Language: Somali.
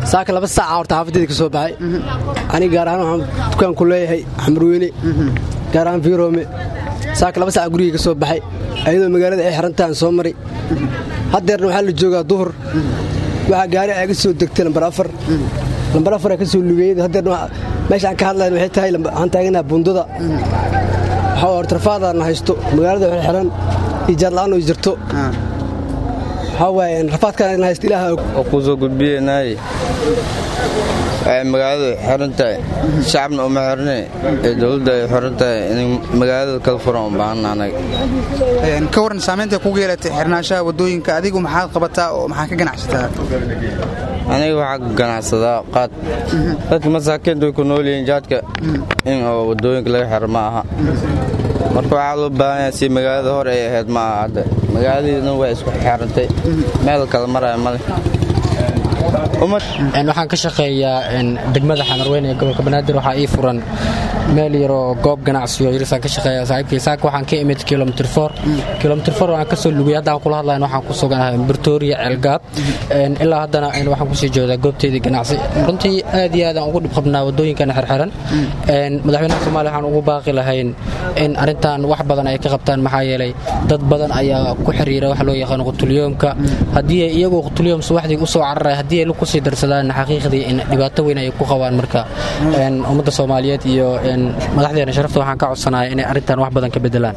saaka laba saaca horta xaafadeeda ka soo baxay aniga gaar ahaan waxaan dukaan ku leeyahay xamurweyne gaar ahaan fiiroome saaka laba saaca guriga ka soo baxay ayadoo magaalada ay xirantahan soo maray haddeerna waxaa la joogaa duhur waxaa gaari aga soo degtay lambar afar lambar afar ka soo lugeeyada haddeerna meesha aan ka hadlayn waxay tahay waxaan taaganaha bundada waxaa horta rafaadaan haysto magaalada waxay xiran iyo jaarla'aan oo jirto waxaa waaye rafaadkaan haysto ilaaha oo kuu soo gudbiyeenaay waxay magaaladu xiran tahay shacabna uma xirne ee dowladda ay xiran tahay in magaalada kala furan u baahana anaga ka waran saamaynta kugu yeelatay xirnaanshaha waddooyinka adigu maxaad qabataa oo maxaa ka ganacsataa aniga waxaa ka ganacsadaa qaad dadka masaakiinta way ku nool yihiin jaadka in oo waddooyinka laga xiro ma aha marka waxaa loo baahan yahay si magaalada hore ay ahayd ma aha hadda magaaladiina way isku xirantay meel kala maraya male waxaan ka shaqeeyaa degmada xamarweyne ee gobolka banaadir waxaa ii furan meel yaroo goob ganacsiyo yarisaan ka shaqeeya saaxiibkii saaka waxaan ka imid kilomitr for kilomitr for waxaan kasoo lugay haddaan kula hadlayn waxaan ku suganahay burtooriya ceelgaab ilaa haddana waxaan kusii jeedaa goobteedii ganacsi runtii aad iyo aadaan ugu dhib qabnaa waddooyinkana xirxiran madaxweynaha soomaaliya waxaan ugu baaqi lahayn in arrintan wax badan ay ka qabtaan maxaa yeelay dad badan ayaa ku xiriira waxa loo yaqaano qutulyoomka haddii ay iyagoo qutulyoom subaxdii usoo cararaya haddii ay kusii darsadaan xaqiiqdii in dhibaato weyn ay ku qabaan marka ummadda soomaaliyeed iyo madaxdeena sharafta waxaan ka codsanaya inay arrintan wax badan ka bedelaan